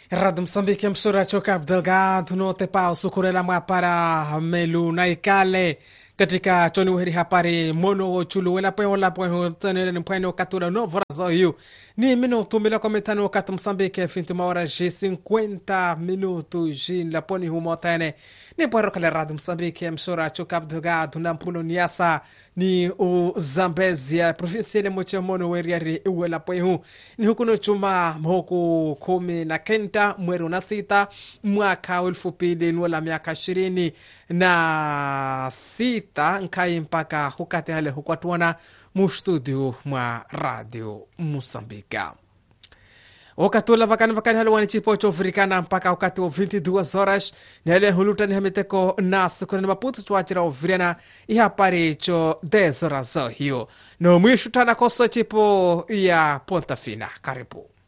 Rádio Moçambique, emissora Cabo Delgado, no Tepau, Sucurela Mapara, Melu, Naikale, katika choni uheri hapari mono chulu wela pwe wala pwe tenere ni pwene katura no vrazo yu ni minuto mila kometano kat Moçambique finti maora ji 50 minuto ji la poni humo tene ni pwero kale Rádio Moçambique emissora Cabo Delgado na mpuno niasa ni o Zambezia provinsia ile moche mono weriari uwela pwe hu ni hukuno chuma mhoku kumi na kenda mweri na sita mwaka elfu pili nuwela miaka ishirini na sita nkai mpaka hukati hale hukwatuana mustudio mwa radio musambika wakati ula vakani vakani hale wani chipo chofurikana mpaka wakati wa 22 horas ni hale huluta ni hamiteko nasu kuna ni maputu chwachira oviriana ihapari cho 10 horas hiyo no mwishutana koso chipo ya ponta fina karibu